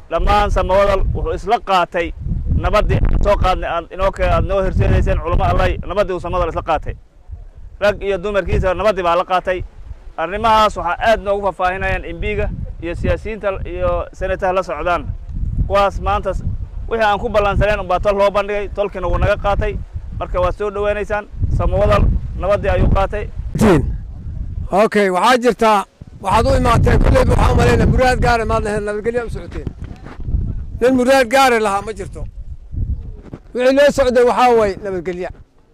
dhammaan samawadal wuxuu isla qaatay nabaddii aan soo qaadnay aad inoo ke aad noo horseedayseen culamo allay nabaddii uu samadal isla qaatay rag iyo dumarkiisa nabaddii baa la qaatay arrimahaas waxaa aad noogu faahfaahinayaan imbiga iyo siyaasiyiinta iyo senataha la socdaan kuwaas maanta wixii aan ku ballansaneen unbaa tol loo bandhigay tolkiina wuu naga qaatay marka waad soo dhoweynaysaan samawadal nabaddii ayuu qaatay okay waxaa jirtaa waxaad u imaateen kulleyba waxaa u malayna muraad gaare maad lahayd nabadgelya u socoteen nin muraad gaare lahaa ma jirto wixii loo socday waxaa waye nabadgelya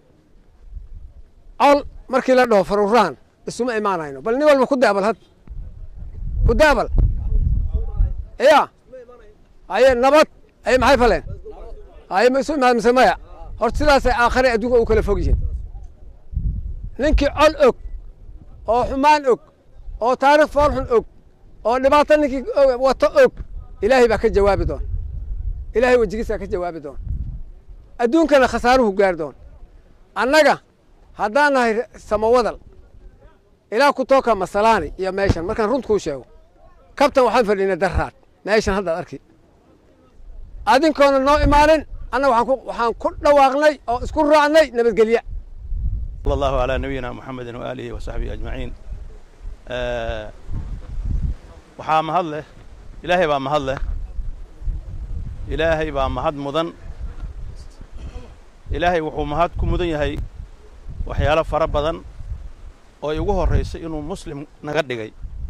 col markii la dhaho faruraan isuma imaanayno bal nin walba ku daabal had ku daabal ya haye nabad ay maxay faleen haye ma isu imaan mise maya horta sidaasay aakhare adduunka u kala fog yihiin ninkii col og oo xumaan og oo taarikh foolxun og oo dhibaato ninkii wato og ilaahay baa ka jawaabi doon ilaahay wejigiisaa ka jawaabi doon adduunkana khasaaruhu gaari doon annaga haddaan nahay samawadal ilaa ku tooka masalaani iyo meeshan markaan runt kuu sheego kabtan waxaan fadhiinay daraad meeshan haddaad arki adinkoona noo imaanin annaga waxaan ku waxaan ku dhawaaqnay oo isku raacnay nabadgelye صلى الله على نبينا محمد وآله وصحبه أجمعين آه waxaa mahad leh ilaahay baa mahad leh ilaahay baa mahad mudan ilaahay wuxuu mahad ku mudan yahay waxyaalo fara badan oo ay ugu horraysay inuu muslim naga dhigay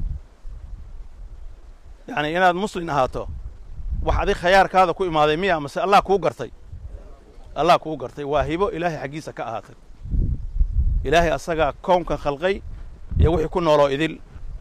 yacni inaad muslin ahaato wax adig khayaarkaada ku imaaday miya mase allah kuu gartay allah kuu gartay waa hibo ilaahay xaggiisa ka ahaatay ilaahay asagaa kownkan khalqay iyo wixii ku nooloo idil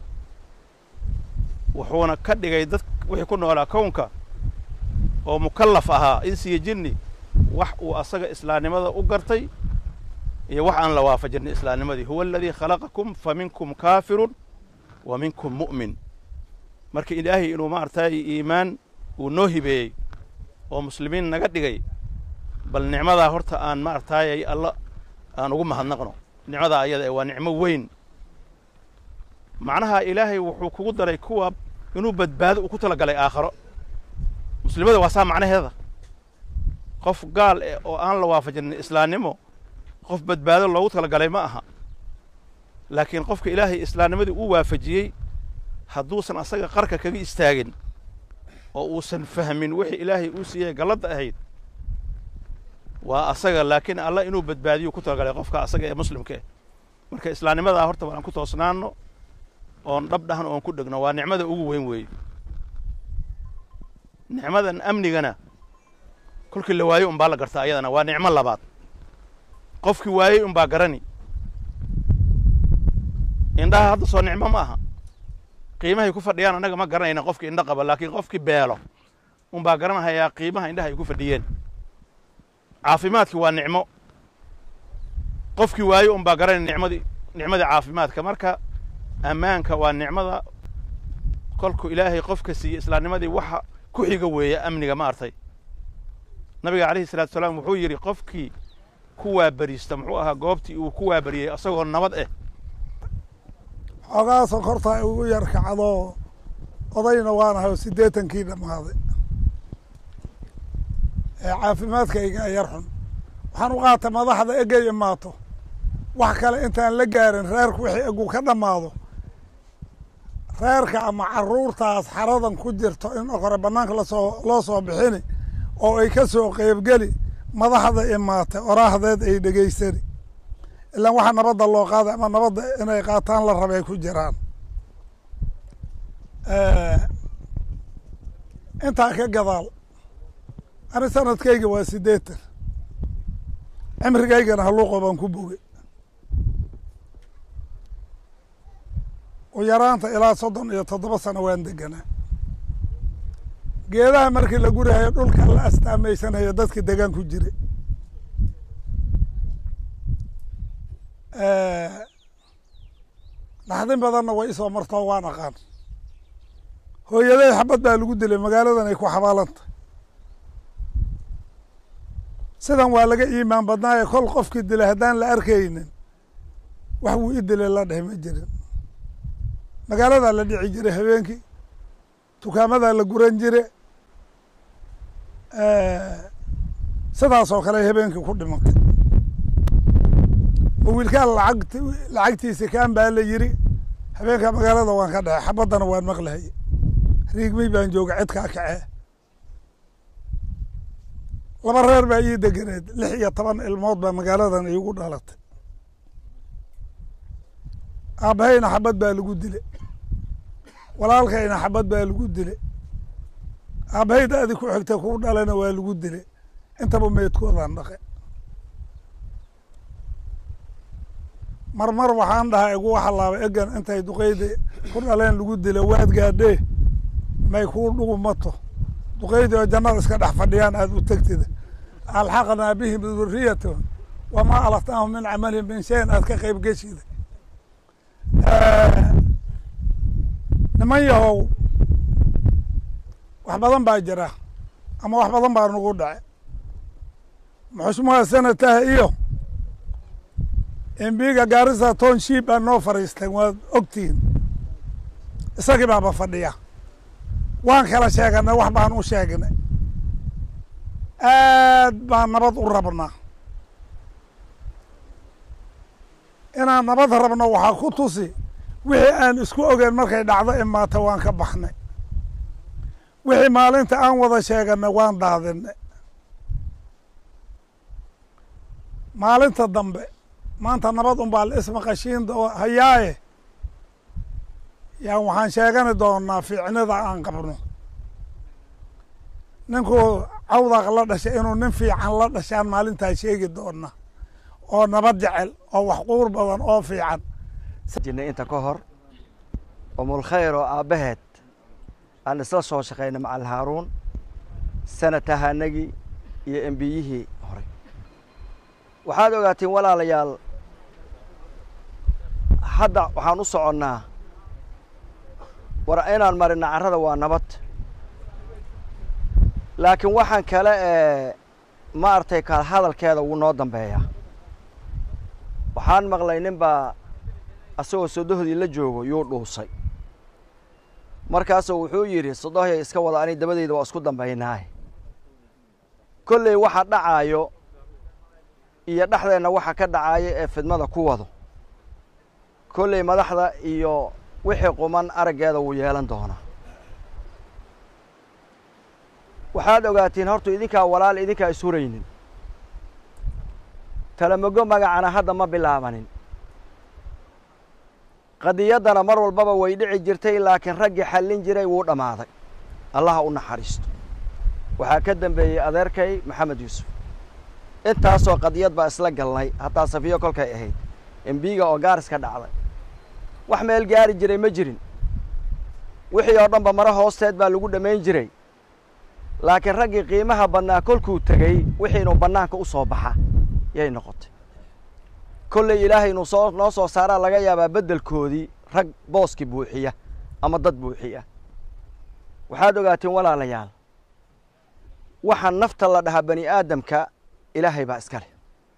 wuxuuna ka dhigay dad wixii ku noolaa kownka oo mukallaf ahaa insiyo jinni wax uu asaga islaamnimada u gartay iyo wax aan la waafajinay islaamnimadii huwa aladii khalaqakum fa minkum kaafirun wa minkum mu'min marka ilaahay inuu maaragtay iimaan uu noo hibeeyey oo muslimiin naga dhigay bal nicmadaa horta aan maaragtaayay alla aan ugu mahadnaqno nicmadaa ayada waa nicmo weyn macnaha ilaahay wuxuu kugu daray kuwa inuu badbaado uu ku tala galay aakharo muslimada waa saa macnaheeda qof gaal eh oo aan la waafajinin islaamnimo qof badbaado loogu tala galay ma aha laakiin qofka ilaahay islaamnimadii uu waafajiyey hadduusan asaga qarka kaga istaagin oo uusan fahmin wixii ilaahay uu siiyey galladda ahayd waa asaga laakiin allah inuu badbaadiyo ku talagalay qofka asaga ee muslimka eh marka islaamnimadaa horta waan ku toosnaanno oon dhab dhahno oon ku dhegno waa nicmada ugu weyn weeye nicmadan amnigana kolkii la waayo unbaa la gartaa ayadana waa nicmo labaad qofkii waayey unbaa garani indhaha hadda soo nicmo ma aha qiimahay ku fadhiyaan annaga ma garanayna qofkii indho qaba laakiin qofkii beelo unbaa garanahayaa qiimaha indhaha ay ku fadhiyeen caafimaadki waa nicmo qofkii waayo unbaa garanay nicmadii nicmadii caafimaadka marka ammaanka waa nicmada kolku ilaahay qofka siiyey islaamnimadii waxa ku xiga weeye amniga ma artay nabiga calayhi salatu salaam wuxuu yidhi qofkii ku waaberiista muxuu ahaa goobtii uu ku waaberiyey asagoo nabad eh xoogaa sonkorta ugu yar kacdo odayna waanahay oo siddeetankii dhammaaday ee caafimaadkayga yar xun waxaan u qaatay madaxda egay imaato wax kale intaan la gaarin reerku wixii egu ka dhammaado reerka ama carruurtaas xaradan ku jirto in hore bannaanka lasoo loo soo bixini oo ay ka soo qeybgeli madaxda imaatay oraahdeed ay dhegaysani ilaan waxaa nabadda loo qaaday ama nabadda inay qaataan la rabay ku jiraan intaa ka gadaal ani sanadkayga waa siddeetan cimrigaygana halluuqo baan ku bogay u yaraanta ilaa soddon iyo toddoba sano waan deganaa geedaha markii la gurahayo dhulka la astaameysanayo dadka degaan ku jira naxdin badanna way isoo martoo waan aqaan hooyaday xabad baa lagu dilay magaaladan ay ku xabaalanta sidan waa laga iimaan badnaaye kol qofkii dilay haddaan la arkaynin wax wuu i dilay la dheh ma jirin magaaladaa la dhici jiray habeenkii dukaamadaa la guran jire sidaas oo kale habeenkii ku dhimatay oo wiilkaan lacagt lacagtiisa kaan baa la yiri habeenka magaalada waan ka dhexay xabaddana waan maqlahay riigmay baan jooga cidkaa kacee laba reer baa ii deganeed lix iyo toban ilmood baa magaaladan iigu dhalatay aabbahayna xabad baa lagu dile walaalkayna xabad baa lagu dile aabbahay da-di ku xigta kuu dhalana waa lagu dile intaba meydkoodaan dhaqe mar mar waxaan dhahaa igu halaaba egan intay duqeyda ku dhaleen lagu dile waad gaadhee may kuu dhugumato duqeydii oo jannada iska dhex fadhiyaan aada u tegtida alxaqnaa bihim duriyatahum wamaa alatnaahum min camalihim min shayin aad ka qeyb geshida niman yahow wax badan baa jira ama wax badan baa nagu dhace muxushmaha sanataha iyo embiga gaarisa town shiib baa noo fariisteen waad ogtihiin isagii baaba fadhiya waan kala sheeganay wax baan u sheegnay aad baan nabad u rabnaa inaan nabad rabno waxaa ku tusi wixii aan isku ogeyn markay dhacdo imaata waan ka baxnay wixii maalinta aan wada sheeganay waan daadinay maalinta dambe maanta nabad unbaa la ismaqashiin hayaaye yaan waxaan sheegani doonaa fiicnida aan qabno ninkuu cawdaq la dhashay inuu nin fiican la dhashaan maalintaa sheegi doona oo nabad jecel oo wax quur badan oo fiican jirnay inta ka hor umulkhayr oo aabbaheed aan isla soo shaqaynay macal haaruun sanatahanagii iyo embiyihii horey waxaad ogaatiin walaalayaal hadda waxaan u soconnaa war inaan marina carrada waa nabad laakiin waxaan kale ee maaragtay kaal hadalkeeda wuu noo dambeeyaa waxaan maqlay nin baa asagoo sodohdii la joogo yuu dhuusay markaasuu wuxuu yidhi sodohya iska wada ani dabadeyda waa isku dambaynaaye kolley waxa dhacaayo iyo dhexdeenna waxa ka dhacaayo ee fidmada ku wado kolley madaxda iyo wixii quman araggeeda wuu yeelan doonaa waxaad ogaatiin hortu idinkaa walaal idinkaa ishuraynin talamogo magacana hadda ma bilaabanin qadiyaddana mar walbaba way dhici jirtay laakiin raggii xallin jiray wuu dhammaaday allaha u naxariisto waxaa ka dambeeyey adeerkay maxamed yuusuf intaasoo qadiyad baa isla galnay hataa safiyo kolkay ahayd embiga oo gaariska dhacday wax meel gaari jiray ma jirin wixii oo dhanba mare hoosteed baa lagu dhammayn jiray laakiin raggii qiimaha badnaa kolkuu tegey wixii inuu bannaanka u soo baxa yay noqotay kolley ilaahay inuu soo noo soo saaraa laga yaabaa beddelkoodii rag booski buuxiya ama dad buuxiya waxaad ogaatiin walaalayaal waxa nafta la dhahaa bani aadamka ilaahay baa iska leh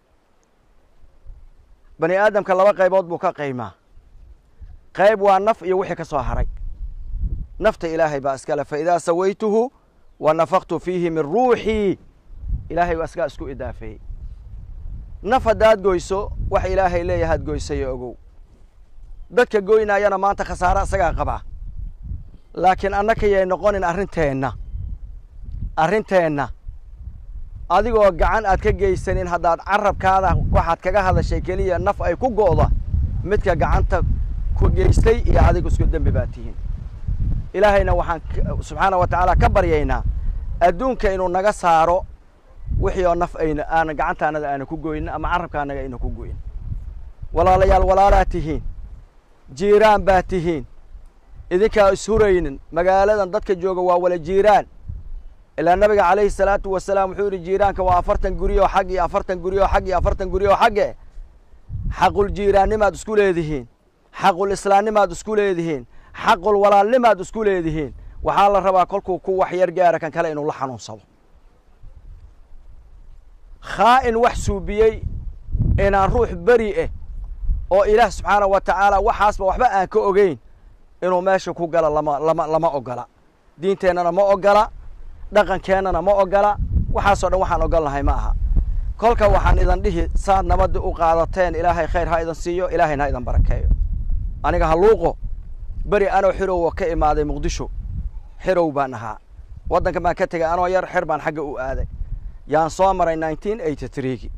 bani aadamka laba qaybood buu ka qaymaa qayb waa naf iyo wixii ka soo haray nafta ilaahay baa iska leh fa idaa sawaytuhu wa nafaqtu fiihi min ruuxii ilaahay baa iskaa isku idaafeeyey naf haddaad goyso wax ilaahay leeyahaad goysayo ogow dadka goynaayana maanta khasaare isagaa qabaa laakiin annaka yay noqonin arrinteenna arrinteenna adigoo gacan aad ka geysanin haddaad carabkaada waxaad kaga hadashay keliya naf ay ku go'da midka gacanta ku geystay iyo adigu isku dembi baa tihiin ilaahayna waxaan subxaana wa tacaala ka baryaynaa adduunka inuu naga saaro wixii oo naf ayna aana gacantaanada aana ku goynin ama carabkaanaga ayna ku goyin walaalayaal walaalaad tihiin jiiraan baa tihiin idinkaa ishuraynin magaaladan dadka jooga waa wala jiiraan ilaa nabiga calayhi salaatu wasalaam wuxuu yidhi jiiraanka waa afartan guri oo xag iyo afartan guri oo xag iyo afartan guri oo xagge xaqul jiiraannimaad isku leedihiin xaqul islaannimaad isku leedihiin xaqul walaalnimaad isku leedihiin waxaa la rabaa kolkuu ku wax yar gaara kan kale inuu la xanuunsado khaa'in wax suubiyey inaan ruux beri ah oo ilaah subxaana wa tacaala waxaasba waxba aan ka ogeyn inuu meesha ku galo lama lama lama ogola diinteennana ma ogola dhaqankeennana ma ogola waxaasoo dhan waxaan ogol nahay ma aha kolka waxaan idan dhihi saad nabadda u qaadateen ilaahay khayr ha idan siiyo ilaahayna ha idan barakeeyo aniga halluuqo beri anoo xirowa ka imaaday muqdisho xirow baan ahaa waddanka baan ka tegay anoo yar xer baan xagga u aaday yaan soo maray nineteen eighty threegi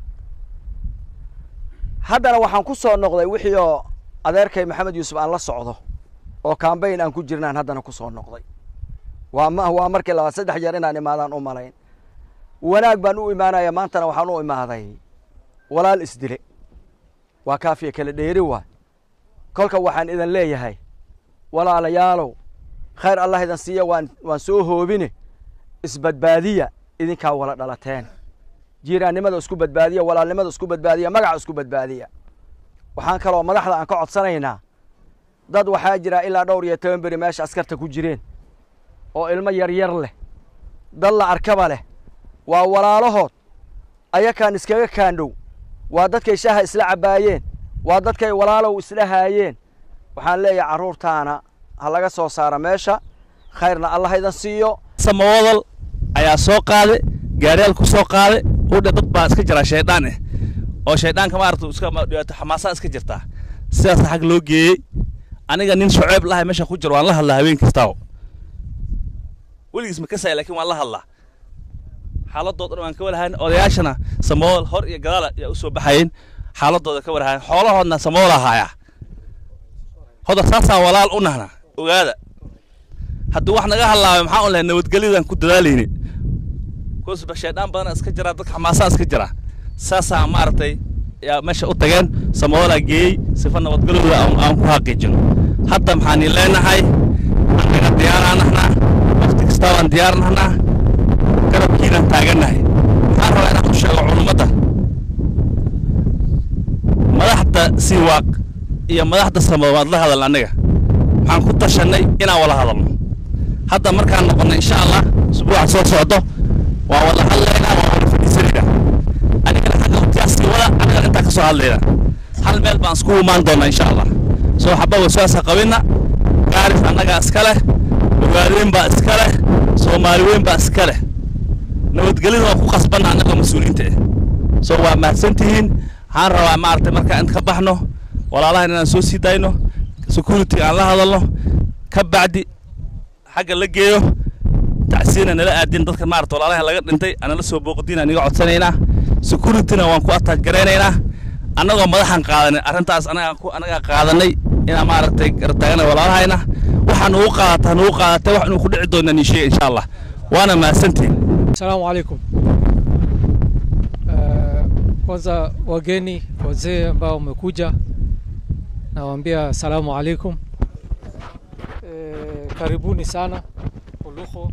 haddana waxaan ku soo noqday wixii oo adeerkay maxamed yuusuf aan la socdo oo kambayn aan ku jirnaan haddana ku soo noqday waa ma waa markii labaad saddex jeer inaan imaadaan u malayn wanaag baan u imaanaya maantana waxaan u imaaday walaal isdile waa kaafiya kala dheeri waay kolka waxaan idan leeyahay walaalayaalow khayr allah idan siiya waan waan soo hoobine isbadbaadiya idinkaa wala dhalateen jiiraannimada isku badbaadiya walaalnimada isku badbaadiya magaca isku badbaadiya waxaan kaloo madaxda aan ka codsanaynaa dad waxaa jira ilaa dhowr iyo toban beri meesha askarta ku jireen oo ilmo yaryar leh dad la arkaba leh waa walaalahood ayakaan iskaga kaandhow waa dadkay shaaha isla cabbaayeen waa dadkay walaalow isla haayeen waxaan leeyahay carruurtaana ha laga soo saara meesha khayrna allah idan siiyo samawadal ayaa soo qaaday gaariyaal ku soo qaaday udha dad baa iska jira shaydaan eh oo shayddaanka maarata iska dhibaato xamaasaa iska jirtaa sidaas xag loo geeyey aniga nin shuceeb lahay meesha ku jiro waan la hadlaa habeen kastaawo weligiis ma kasaya laakiin waan la hadlaa xaaladooda dhan waan ka walahayn odayaashana samawal hor iyo gadaal ayaa u soo baxayeen xaaladooda ka walahayn xoolahoodna samawal ahaayaa hoda saasaan walaal u nahna ogaada haddii wax naga hadlaabay maxaa un lahay nabadgelyadan ku dadaalayni kusba shaydaan badana iska jira dadka xamaasaa iska jira saasaa maaragtay yaa meesha u tageen samawalaa geeyey sifa nabadgelyooda aan ku xaqiijino hadda maxaan ii leenahay annaga diyaaraan nahnaa waqti kastaa waan diyaar nahnaa garabkiinaan taagannahay maxaan rabaa inaan u sheego culumadda madaxda siiwaaq iyo madaxda samow waad la hadalna annaga waxaan ku tashannay inaan wala hadalno hadda markaan noqonno insha allah usbuuca soo socdo waan wada hadlaynaa waan wada fadhiisanaynaa anigana xagga waqtigaasii wada anigana intaa ka soo hadlaynaa hal meel baan isku imaan doonaa insha allah soo xaba waswaasa qabinna gaaris annagaa iska leh ogaadeen baa iska leh soomaali weyn baa iska leh nabadgelyada waan ku qasbanna annagoo mas-uuliyiinta ah soo waa mahadsantihiin waxaan rabaa maaragtay markaan inta ka baxno walaalahan inaan soo sii dayno security aan la hadalno ka bacdi xagga la geeyo tacsiina nala aadin dadka maarata walaalahan laga dhintay anala soo booqdiina niga codsanaynaa securityna waan ku attaach garaynaynaa annagoo madaxan qaadanay arrintaas anagaa ku anagaa qaadanay inaan maaragtay gartaagana walaalahayna waxaa nugu qaadataa nugu qaadatay wax inuu ku dhici doona nii sheega insha allah waana mahadsantihin Salamu alaikum. Uh, kwanza wageni wazee ambao wamekuja nawaambia salamu alaikum. E, karibuni sana Uluho.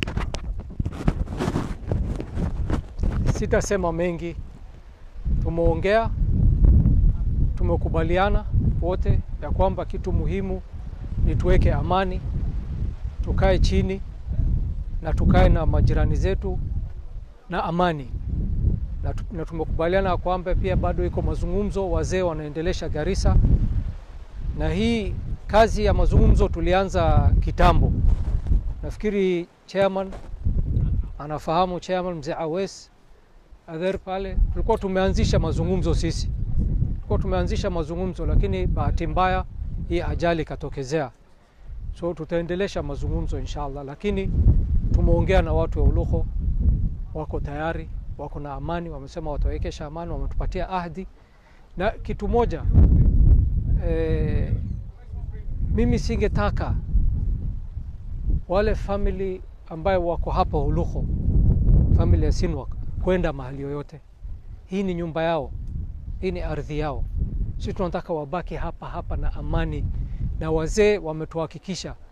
Sitasema mengi, tumeongea, tumekubaliana wote ya kwamba kitu muhimu ni tuweke amani, tukae chini na tukae na majirani zetu na amani na, tu, na tumekubaliana kwamba pia bado iko mazungumzo, wazee wanaendelesha Garissa, na hii kazi ya mazungumzo tulianza kitambo. Nafikiri chairman anafahamu, chairman mzee Awes Adher pale, tulikuwa tumeanzisha mazungumzo sisi, tulikuwa tumeanzisha mazungumzo, lakini bahati mbaya hii ajali ikatokezea, so tutaendelesha mazungumzo inshallah, lakini tumeongea na watu wa Uluho, wako tayari, wako na amani, wamesema watawekesha amani, wametupatia ahadi. Na kitu moja e, mimi singetaka wale family ambayo wako hapa Uluho, family ya Sinwak kwenda mahali yoyote. Hii ni nyumba yao, hii ni ardhi yao. Sisi tunataka wabaki hapa hapa na amani, na wazee wametuhakikisha